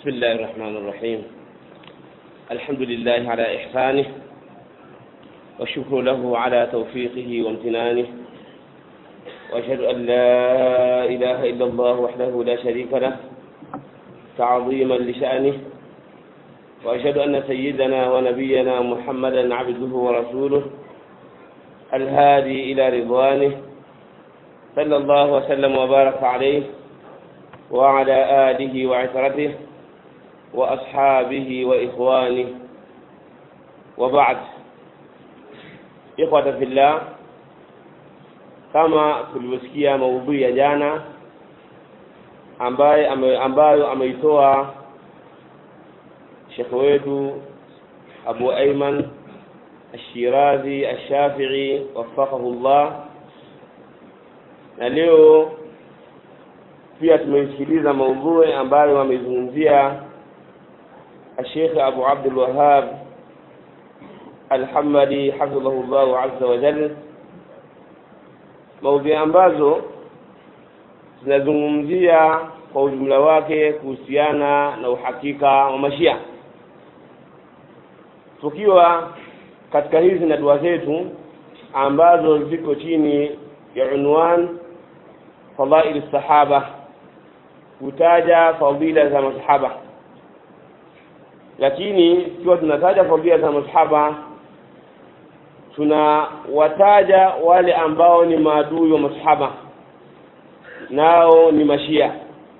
بسم الله الرحمن الرحيم الحمد لله على إحسانه والشكر له على توفيقه وامتنانه وأشهد أن لا إله إلا الله وحده لا شريك له تعظيما لشأنه وأشهد أن سيدنا ونبينا محمدا عبده ورسوله الهادي إلى رضوانه صلى الله وسلم وبارك عليه وعلى آله وعترته وأصحابه وإخوانه وبعد إخوة في الله kama tulivyosikia maudhui ya jana ambaye ame, ambayo ameitoa shekhe wetu Abu Ayman Ashirazi Ashafii wafaqahu Allah na leo pia tumeisikiliza maudhui ambayo ameizungumzia الشيخ أبو عبد الوهاب الحمدي حفظه الله عز وجل maudhui ambazo zinazungumzia kwa ujumla wake kuhusiana na uhakika wa mashia tukiwa katika hizi na dua zetu ambazo ziko chini ya unwan fadail sahaba kutaja fadila za masahaba lakini ikiwa tunataja fadila za masahaba tunawataja wale ambao ni maadui wa masahaba nao ni mashia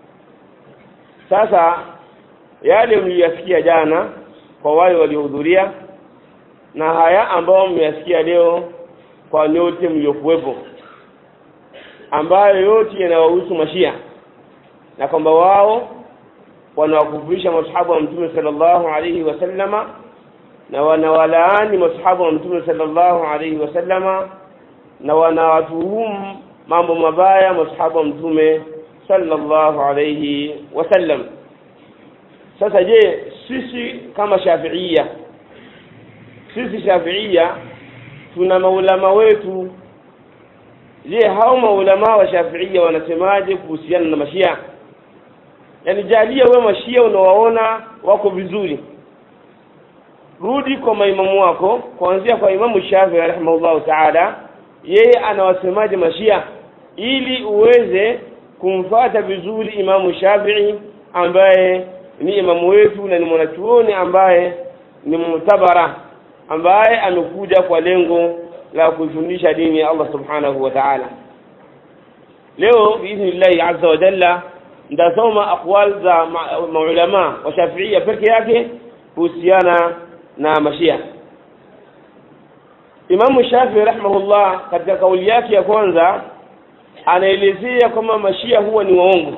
sasa yale mliyasikia jana kwa wale waliohudhuria na haya ambao mmeyasikia leo kwa nyote mliokuwepo ambayo yote yanawahusu mashia na kwamba wao wanawakufurisha masahaba wa mtume sallallahu alaihi wasallama na wanawalaani masahaba wa mtume sallallahu alaihi wasallama na wanawatuhumu mambo mabaya masahaba wa mtume sallallahu alaihi wasallam sasa je sisi kama shafiia sisi shafiia tuna maulama wetu je hao maulama wa shafiia wanasemaje kuhusiana na mashia yaani jalia we mashia unawaona wako vizuri rudi kwa maimamu wako kuanzia kwa imamu Shafi rahimahullahu taala yeye anawasemaje mashia ili uweze kumfata vizuri imamu Shafii ambaye ni imamu wetu na ni mwanachuoni ambaye ni mutabara ambaye amekuja kwa lengo la kuifundisha dini ya Allah subhanahu wa ta'ala leo biidhnillahi azza wa jalla ndasoma aqwal za maulama wa shafiia peke yake kuhusiana na mashia Imamu Shafi rahimahullah katika kauli yake ya kwanza anaelezea kwamba mashia huwa ni waongo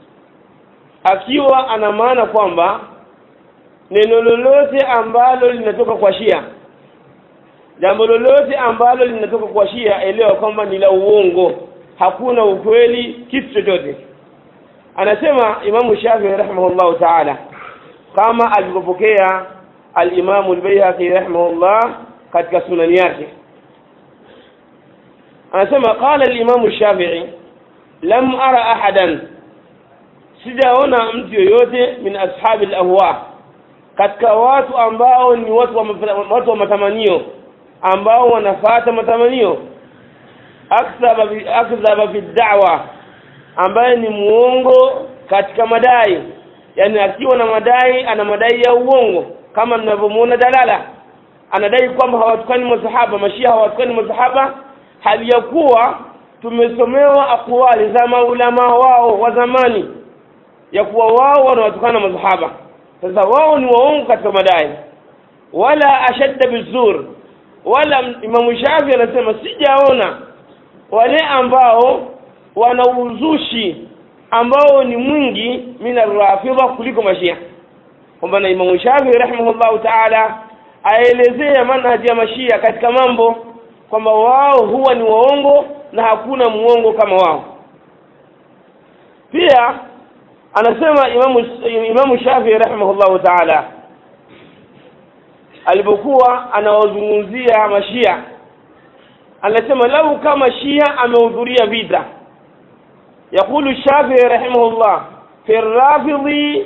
akiwa ana maana kwamba neno lolote ambalo linatoka kwa shia jambo lolote ambalo linatoka kwa shia elewa kwamba ni la uongo hakuna ukweli kitu chochote anasema Imamu Shafi rahimahullahu ta'ala kama alivyopokea al-Imam al-Baihaqi rahimahullah katika sunani yake anasema qala al-Imam al-Shafi'i lam ara ahadan sijaona mtu yoyote min ashabi al-ahwa katika watu ambao ni watu wa, watu wa matamanio ambao wanafata matamanio akthaba bi akthaba fi da'wa ambaye ni muongo katika madai yani akiwa na madai ana madai ya uongo kama mnavyomuona dalala anadai kwamba hawatukani masahaba mashia hawatukani masahaba hali ya kuwa tumesomewa akwali za maulama wao wa zamani ya kuwa wao wanawatukana masahaba sasa wao ni waongo katika madai wala ashadda bizur wala Imam Shafi anasema sijaona wale ambao wana uzushi ambao ni mwingi mina rafidha kuliko mashia kwamba na Imam Shafi rahimahullahu ta'ala aelezea manhaji ya mashia katika mambo kwamba wao huwa ni waongo na hakuna muongo kama wao pia anasema Imam Imam Shafi rahimahullahu ta'ala alipokuwa anawazungumzia mashia anasema lau kama shia amehudhuria vita يقول الشافعي رحمه الله في الرافض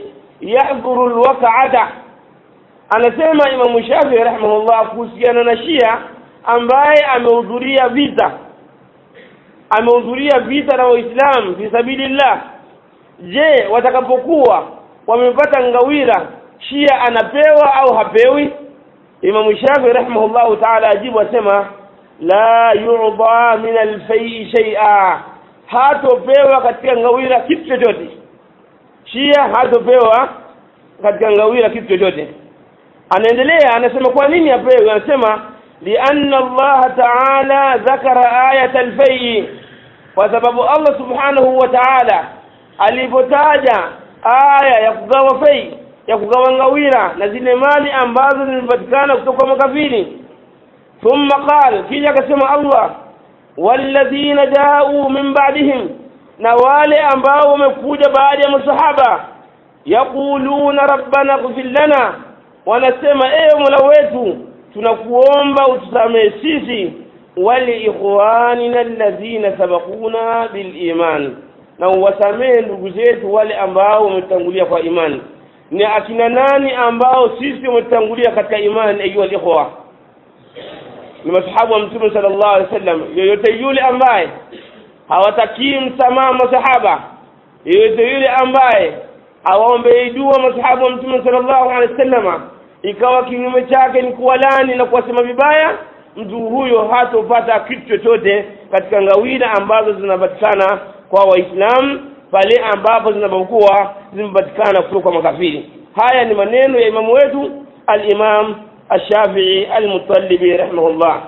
yahdhuru alwaqa'ata anasema Imam Shafi rahimahullah kuhusiana na Shia ambaye amehudhuria vita amehudhuria vita na Waislamu fi sabilillah je watakapokuwa wamepata ngawira Shia anapewa au hapewi Imam Shafi rahimahullah ta'ala ajibu asema la yu'da min al-fay'i shay'a hatopewa katika ngawira kitu chochote Shia hatopewa katika ngawira kitu chochote anaendelea anasema kwa nini apewe anasema lianna Allah ta'ala dhakara ayat al-fay'i kwa sababu Allah subhanahu wa ta'ala alipotaja aya ya kugawa fai ya kugawa ngawira na zile mali ambazo zimepatikana kutoka makafiri thumma qala kisha akasema Allah walladhina ja'u min ba'dihim na wale ambao wamekuja baada ya masahaba yaquluna rabbana ighfir lana wanasema ewe Mola wetu tunakuomba utusamehe sisi wali ikhwanina alladhina sabaquna bil iman na uwasamehe ndugu zetu wale ambao wametangulia kwa imani ni akina nani ambao sisi wametangulia katika imani ayuha ikhwa ni masahabu wa mtume sallallahu alaihi wasallam yoyote yule ambaye hawatakii msamaha masahaba yoyote yule ambaye awaombei dua masahabu wa mtume sallallahu alaihi wasallam ikawa kinyume chake ni kuwalani na kuwasema vibaya mtu huyo hatopata kitu chochote katika ngawira ambazo zinapatikana kwa waislamu pale ambapo zinapokuwa zimepatikana kutoka kwa makafiri haya ni maneno ya imamu wetu al-imam ash-shafi'i al-mutallibi rahimahullah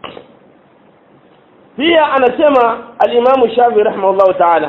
pia anasema al-imam shafi'i rahimahullah ta'ala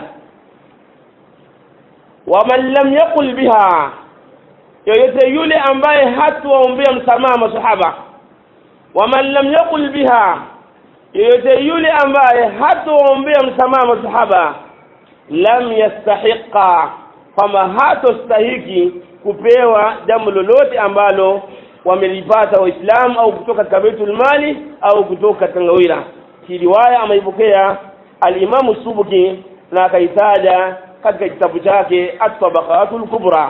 waman lam yaqul biha yoyote yule ambaye hatuwaombea msamaha masahaba waman lam yaqul biha yoyote yule ambaye hatuwaombea msamaha masahaba lam yastahiqa kwamba hatostahiki kupewa jambo lolote ambalo wamelipata waislamu au kutoka katika baitul mali au kutoka katika ngawira hii riwaya ameipokea al-Imam Subuki na akaitaja katika kitabu chake at-Tabaqatul Kubra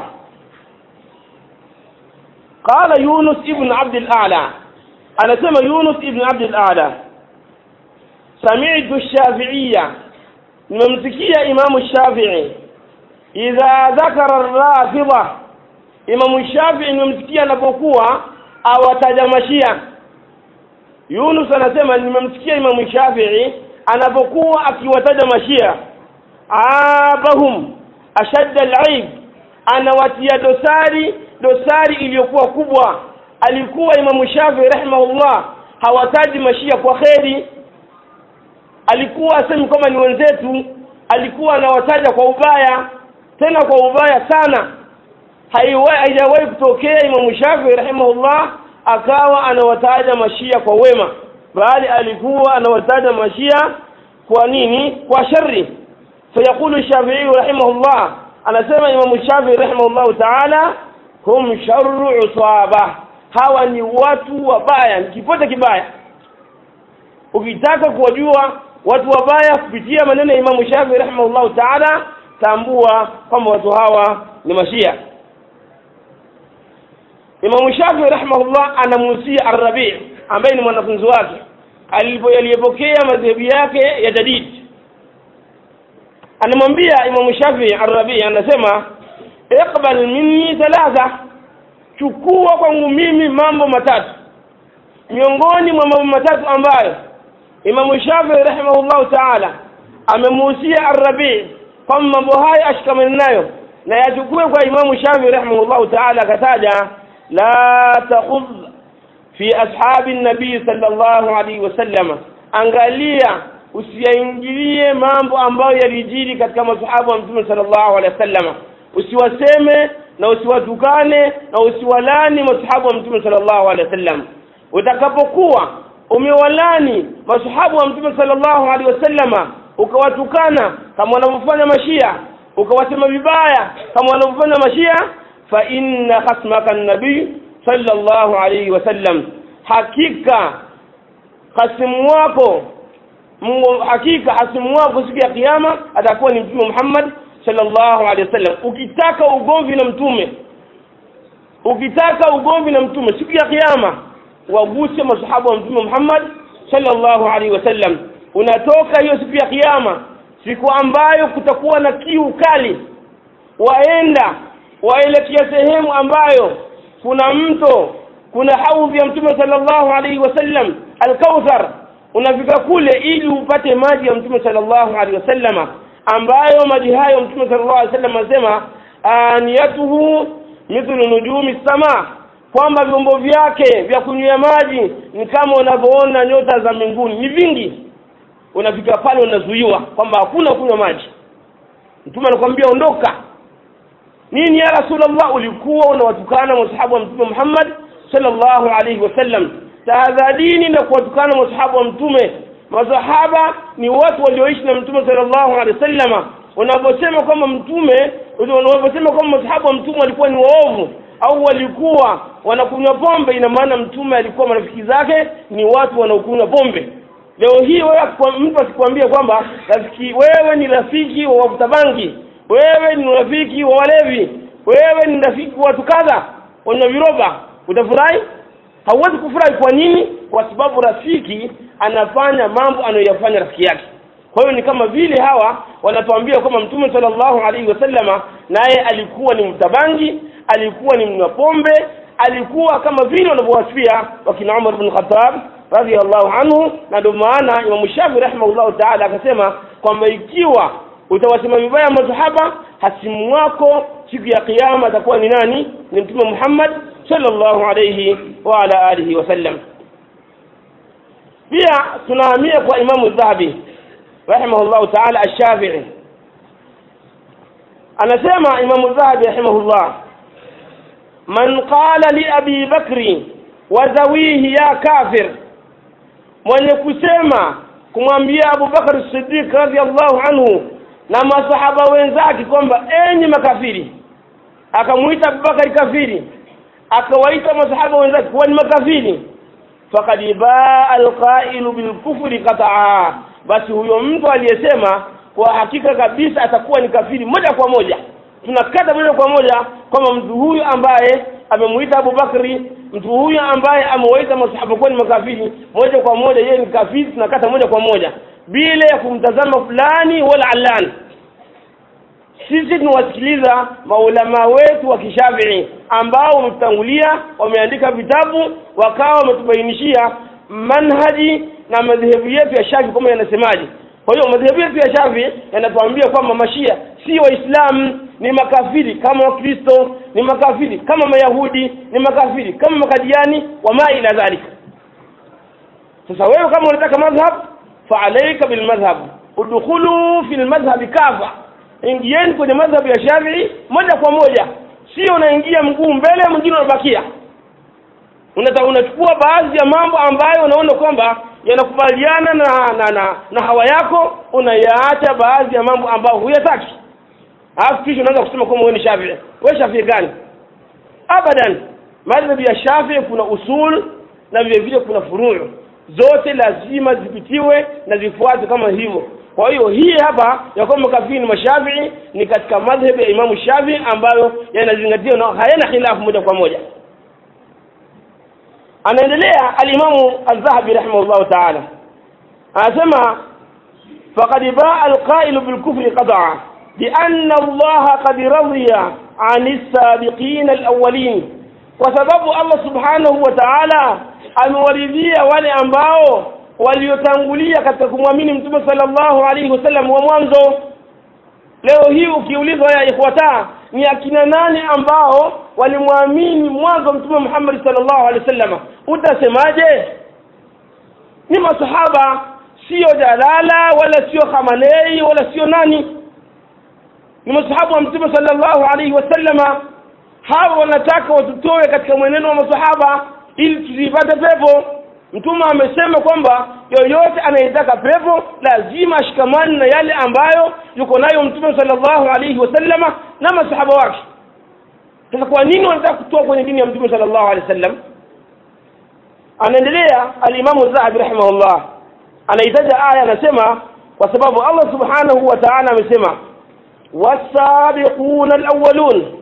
قال يونس ابن عبد الأعلى أنا سمى يونس ابن عبد الأعلى سمعت الشافعية nimemsikia imamu shafii idha dhakara rafidha imamu shafii nimemsikia anapokuwa awataja mashia yunus anasema nimemsikia imamu shafii anapokuwa akiwataja mashia abahum ashadda alaib anawatia dosari dosari iliyokuwa kubwa alikuwa imamu shafii rahimahullah hawataji mashia kwa kheri alikuwa asemi kama ni wenzetu alikuwa anawataja kwa ubaya tena kwa ubaya sana haijawahi kutokea Imam Shafi rahimahullah akawa anawataja mashia kwa wema bali alikuwa anawataja mashia kwa nini kwa shari fayaqulu Shafi'i rahimahullah anasema Imam Shafi rahimahullah ta'ala hum sharru usaba hawa ni watu wabaya ni kipote kibaya ukitaka kuwajua watu wabaya kupitia maneno ya Imam Shafi rahimahullah ta'ala tambua kwamba watu hawa ni mashia Imam Shafi rahimahullah anamuhusia Ar-Rabi' ambaye ni mwanafunzi wake alipopokea madhehebu yake ya jadid anamwambia Imam Shafi Ar-Rabi' anasema iqbal minni thalatha chukua kwangu mimi mambo matatu miongoni mwa mambo matatu ambayo Imam Shafi rahimahullah ta'ala amemuhusia Ar-Rabi' kwamba mambo haya ashikamane nayo na yachukue kwa Imam Shafi rahimahullah ta'ala akataja la takhudh fi ashabi nabii sallallahu alaihi wasallam angalia usiyaingilie mambo ambayo yalijiri katika masahaba wa mtume sallallahu alaihi wasallam usiwaseme na usiwatukane na usiwalani masahaba wa mtume sallallahu alaihi wasallam utakapokuwa umewalani masahaba wa mtume sallallahu alaihi wasallama ukawatukana kama wanavyofanya mashia ukawasema vibaya kama wanavyofanya mashia fa inna khasmaka nabii sallallahu alaihi wasallam hakika hasimu wako Mungu hakika hasimu wako siku ya kiyama atakuwa ni mtume Muhammad sallallahu alaihi wasallam ukitaka ugomvi na mtume ukitaka ugomvi na mtume siku ya kiyama waguse masahaba wa mtume Muhammad sallallahu alaihi wasallam unatoka hiyo siku ya kiyama siku ambayo kutakuwa na kiu kali waenda waelekea sehemu ambayo kuna mto kuna haudhi ya mtume sallallahu alaihi wasallam alkauthar unafika kule ili upate maji ya mtume sallallahu alaihi wasallama ambayo maji hayo mtume sallallahu alaihi wasallam anasema aniyatuhu mithlu nujumi sama kwamba vyombo vyake vya kunywea maji ni kama unavyoona nyota za mbinguni ni vingi unafika pale unazuiwa kwamba hakuna kunywa maji mtume anakuambia ondoka nini ya rasulullah ulikuwa unawatukana masahaba wa mtume Muhammad sallallahu alaihi wasallam tahadharini na kuwatukana masahaba wa mtume masahaba ni watu walioishi na mtume sallallahu alaihi wasallam unaposema kwamba mtume unaposema kwamba masahaba wa mtume walikuwa ni waovu au walikuwa wanakunywa pombe ina maana mtume alikuwa marafiki zake ni watu wanaokunywa pombe leo hii wewe mtu asikwambie kwamba rafiki wewe ni rafiki wa wavuta bangi wewe ni rafiki wa walevi wewe ni rafiki wa watu kadha wenye viroba utafurahi hauwezi kufurahi kwa nini kwa sababu rafiki anafanya mambo anayoyafanya rafiki yake kwa hiyo ni kama vile hawa wanatuambia kwamba mtume sallallahu alaihi wasallama naye alikuwa ni mtabangi alikuwa ni mnywa pombe alikuwa kama vile wanavyowasifia wakina Umar bin Khattab radhiallahu anhu na ndio maana Imam Shafi rahimahullahu ta'ala akasema kwamba ikiwa utawasema vibaya masahaba hasimu wako siku ya kiyama atakuwa ni nani ni mtume Muhammad sallallahu alayhi wa ala alihi wasallam pia tunahamia kwa Imam Dhahabi rahimahullahu ta'ala ash-Shafi'i anasema Imam Dhahabi rahimahullah man qala li Abi Bakri wa zawihi ya kafir mwenye kusema kumwambia Abu Bakar Siddiq radhiallahu anhu na masahaba wenzake kwamba enyi makafiri akamuita Abubakar kafiri akawaita masahaba wenzake kuwa ni makafiri faqad baa alqailu bilkufri qat'a basi huyo mtu aliyesema kwa hakika kabisa atakuwa ni kafiri moja kwa moja tunakata moja kwa moja kwamba mtu huyu ambaye amemuita Abu Bakri mtu huyu ambaye amewaita masahaba kuwa ni makafiri moja kwa moja yeye ni kafiri tunakata moja kwa moja bila ya kumtazama fulani wala alani sisi tunawasikiliza maulama wetu wa kishafii ambao wametutangulia wameandika vitabu wakawa wametubainishia manhaji na madhehebu yetu ya shafi kama yanasemaje kwa hiyo madhehebu yetu ya shafi yanatuambia kwamba mashia si waislamu ni makafiri kama wakristo ni makafiri kama mayahudi ni makafiri kama makadiani wama ila dhalika sasa wewe kama unataka madhhab fa alayka bil madhhab udkhulu fil madhhab kafa ingieni kwenye madhhab ya Shafi'i moja kwa moja sio unaingia mguu mbele mwingine unabakia unata unachukua baadhi ya mambo ambayo unaona kwamba yanakubaliana na, na, na, na hawa yako unayaacha baadhi ya mambo ambayo huyataki alafu kisha unaanza kusema kwamba wewe ni Shafi'i wewe Shafi'i gani abadan madhhabi ya Shafi'i kuna usul na vile vile kuna furuu zote lazima zipitiwe na zifuatwe kama hivyo kwa hiyo hii hapa ya kwamba kafiri ni mashafii ni katika madhhabi ya Imamu Shafii ambayo yanazingatiwa na hayana khilafu moja kwa moja anaendelea alimamu az-Zahabi rahimahullahu ta'ala anasema faqad baa al-qa'il bil kufri qad'a bi anna Allah qad radiya 'an as-sabiqin al-awwalin kwa sababu Allah subhanahu wa ta'ala amewaridhia wale ambao waliotangulia katika kumwamini mtume sallallahu alaihi wasallam wa mwanzo leo hii ukiulizwa ya ikhwata ni akina nani ambao walimwamini mwanzo mtume Muhammad sallallahu alaihi wasallam utasemaje ni masahaba sio dalala wala sio khamanei wala sio nani ni masahaba wa mtume sallallahu alaihi wasallama hawa wanataka watutoe katika mwenendo wa masahaba ili tusipate pepo mtume amesema kwamba yoyote anayetaka pepo lazima ashikamane na yale ambayo yuko nayo mtume sallallahu alaihi wasallama na masahaba wake sasa kwa nini wanataka kutoa kwenye dini ya mtume sallallahu alaihi wasallam anaendelea alimamu zahabi rahimahullah anaitaja aya anasema kwa sababu Allah subhanahu wa ta'ala amesema wasabiquna alawwalun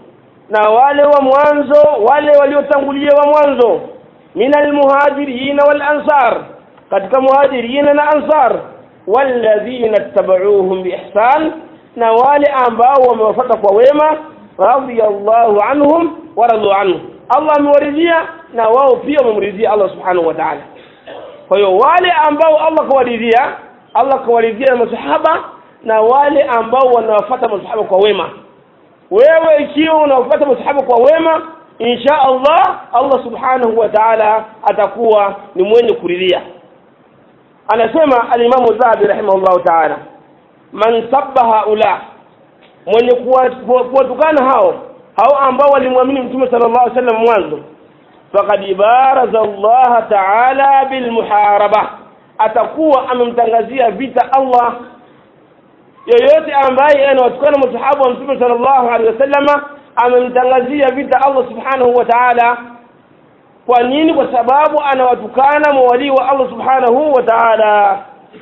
na wale wa mwanzo wale waliotangulia wa mwanzo minal muhajirin wal ansar katika muhajirin na ansar walladhina tabauhum biihsan na wale ambao wamewafuata kwa wema radiyallahu anhum wa radu anhu Allah amewaridhia na wao pia wamemridhia Allah subhanahu wa ta'ala kwa hiyo wale ambao Allah kawaridhia Allah kawaridhia na masahaba na wale ambao wanawafuata masahaba kwa wema wewe ikiwa unawafuata masahaba kwa wema insha Allah Allah subhanahu wa ta'ala atakuwa ni mwenye kuridhia anasema al-Imam Zahabi rahimahullah ta'ala man sabba haula mwenye kuwatukana hao hao ambao walimwamini mtume sallallahu alaihi wasallam mwanzo faqad baraza Allah ta'ala bil muharaba atakuwa amemtangazia vita Allah yoyote ambaye anawatukana masahaba wa mtume sallallahu alaihi wasallama amemtangazia vita Allah subhanahu wa ta'ala kwa nini kwa sababu anawatukana mawali wa Allah subhanahu wa ta'ala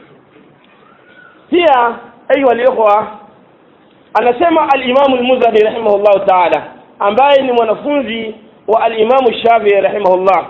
pia ayu aliyokuwa anasema al-Imam al-Muzani rahimahullah ta'ala ambaye ni mwanafunzi wa al-Imam Shafi'i rahimahullah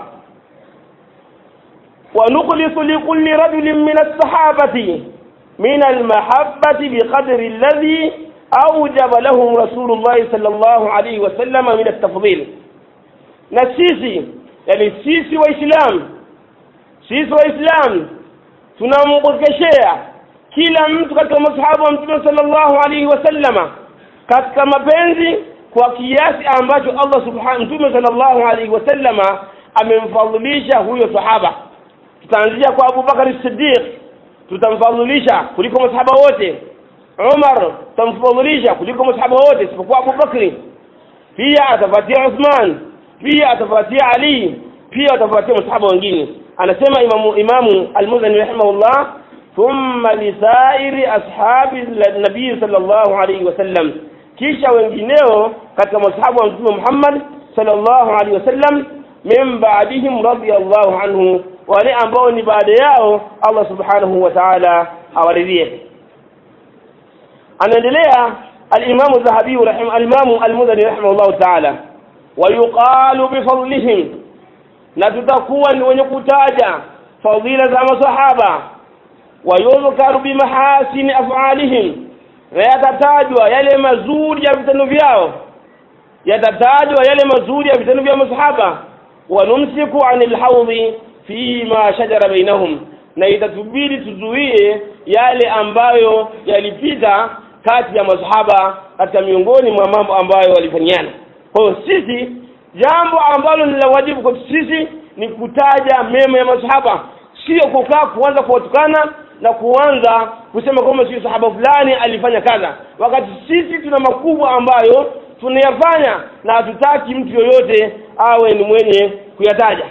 wa nukhlisu li kulli rajulin min as-sahabati min al-mahabbati biqadri alladhi awjaba lahum Rasulullah sallallahu alayhi wa sallam min at-tafdhil na sisi yani sisi waislamu sisi waislamu tunamkeshea kila mtu katika masahaba wa mtume sallallahu alaihi wasallama katika mapenzi kwa kiasi ambacho Allah subhanahu mtume sallallahu alaihi wasallama amemfadhilisha huyo sahaba tutaanzia kwa Abu Bakar Siddiq tutamfadhilisha kuliko masahaba wote Umar tutamfadhilisha kuliko masahaba wote isipokuwa Abu Bakri pia atafuatia Uthman pia atafuatia Ali pia atafuatia masahaba wengine anasema imamu imamu al-Muzani rahimahullah thumma lisairi ashabi nabii sallallahu alayhi wasallam kisha wengineo katika masahaba wa mtume Muhammad sallallahu alayhi wasallam min ba'dihim radiyallahu anhu wale ambao ni baada yao Allah subhanahu wa ta'ala awaridhie anaendelea al-Imam Zahabi rahim al-Imam al-Mudhani rahimahullah ta'ala ويقال بفضلهم na tutakuwa ni wenye kutaja fadhila za masahaba wayudhkaru bimahasini af'alihim na yatatajwa yale mazuri ya vitendo vyao yatatajwa yale mazuri ya vitendo vya masahaba wanumsiku anil hawdhi fi ma shajara bainahum na itatubidi tuzuie yale ambayo yalipita kati ya masahaba katika miongoni mwa mambo ambayo walifanyana kwa hiyo sisi jambo ambalo ni la wajibu kwa sisi ni kutaja mema ya masahaba sio kukaa kuanza kuwatukana na kuanza kusema kwamba sio sahaba fulani alifanya kadha wakati sisi tuna makubwa ambayo tunayafanya na hatutaki mtu yoyote awe ni mwenye kuyataja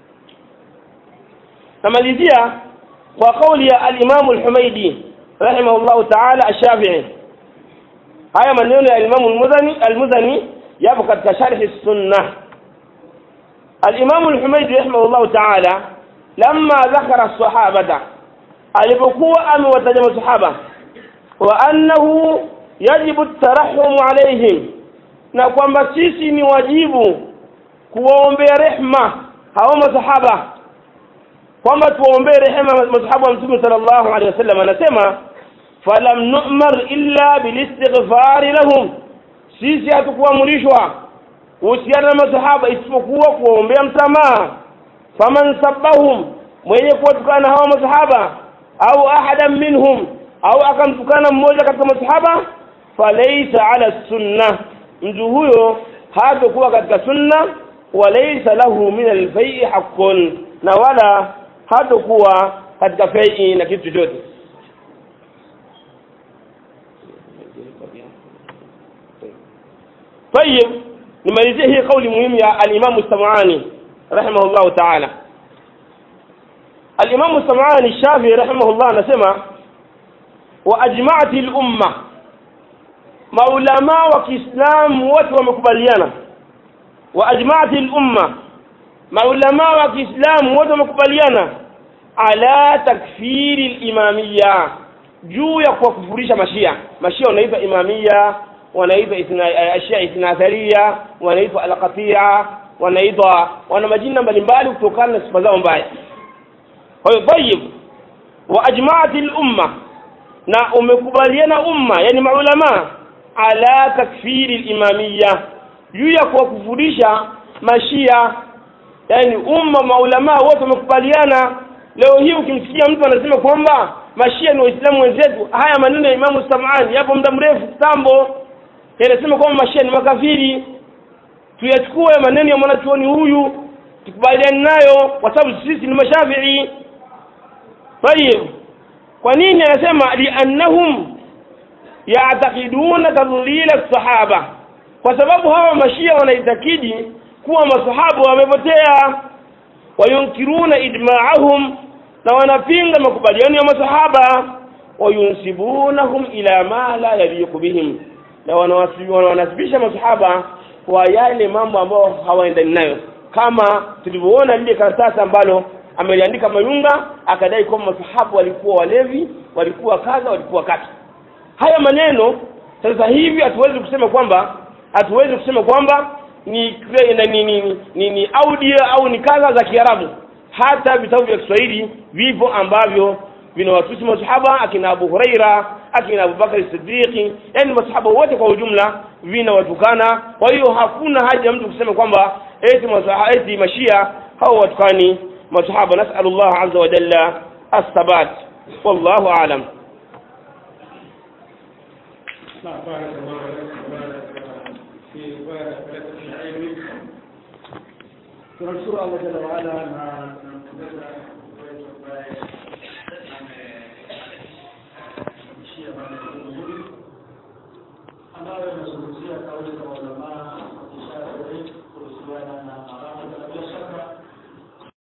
namalizia kwa kauli ya al-Imam al-Humaidi rahimahullahu ta'ala ash-Shafi'i haya maneno ya al-Imam al-Muzani al-Muzani yapo katika sharh sunnah al-Imam al-Humaydi rahimahullah ta'ala lamma dhakara as-sahabata alipokuwa amewataja masahaba wa annahu yajibu at-tarahhum alayhim na kwamba sisi ni wajibu kuwaombea rehma hao masahaba kwamba tuwaombee rehema masahaba wa mtume sallallahu alaihi wasallam anasema falam nu'mar illa bilistighfar lahum sisi hatukuamrishwa kuhusiana na masahaba isipokuwa kuwaombea msamaha faman sabbahum mwenye kuwatukana hawa masahaba au ahadan minhum au akamtukana mmoja katika masahaba falaysa ala sunna mtu huyo hatakuwa katika sunna walaysa lahu min alfai haqqun na wala hatakuwa katika fai na kitu chochote طيب nimalizie hii kauli muhimu ya al-Imam Sam'ani rahimahullah ta'ala al-Imam Sam'ani Shafi'i rahimahullah anasema wa ajma'at al-umma maulama wa Kiislamu wote wamekubaliana wa ajma'at al-umma maulama wa Kiislamu wote wamekubaliana ala takfiri al-imamiyya juu ya kuwakufurisha mashia mashia wanaitwa imamia wanaitwa ithna ashia ithnatharia wanaitwa alqatia wanaitwa wana majina mbalimbali kutokana na sifa zao mbaya kwa hiyo tayib wa ajma'at al-umma na umekubaliana umma yani maulama ala takfiri al-imamiyya juu ya kuwakufurisha mashia yani umma maulama wote wamekubaliana leo hii ukimsikia mtu anasema kwamba mashia ni waislamu wenzetu haya maneno ya imamu samani yapo muda mrefu kitambo yanasema kwamba mashia ni makafiri tuyachukue maneno ya mwanachuoni huyu tukubaliane nayo kwa sababu sisi ni mashafii tayib kwa nini anasema liannahum ya'taqiduna tadlila sahaba kwa sababu hawa mashia wanaitakidi kuwa masahaba wamepotea wayunkiruna ijma'ahum na wanapinga makubaliano ya masahaba wayunsibunahum ila ma la yaliqu bihim na wanawasibisha masahaba kwa yale mambo ambayo hawaendani nayo kama tulivyoona lile karatasi ambalo ameliandika Mayunga akadai kwamba masahaba walikuwa walevi walikuwa kadha walikuwa kati haya maneno sasa hivi hatuwezi kusema kwamba hatuwezi kusema kwamba ni ni, ni, ni, ni, ni audio au ni kadha za Kiarabu hata vitabu vya Kiswahili vipo ambavyo vinawatusi masahaba akina Abu Huraira akina Abu Bakar Siddiq yani masahaba wote kwa ujumla vinawatukana kwa hiyo hakuna haja mtu kusema kwamba eti masahaba eti mashia hao watukani masahaba nasallallahu azza wa jalla as-sabat wallahu a'lam بارك الله لك وبارك في بارك لك في علمك tunamshukuru Allah jalla waala na tunampongeza wetu ambaye ameishia maneno mazuri ambayo yanazungumzia kauli za maulamaa wakishara kuhusiana na marambo na bila shaka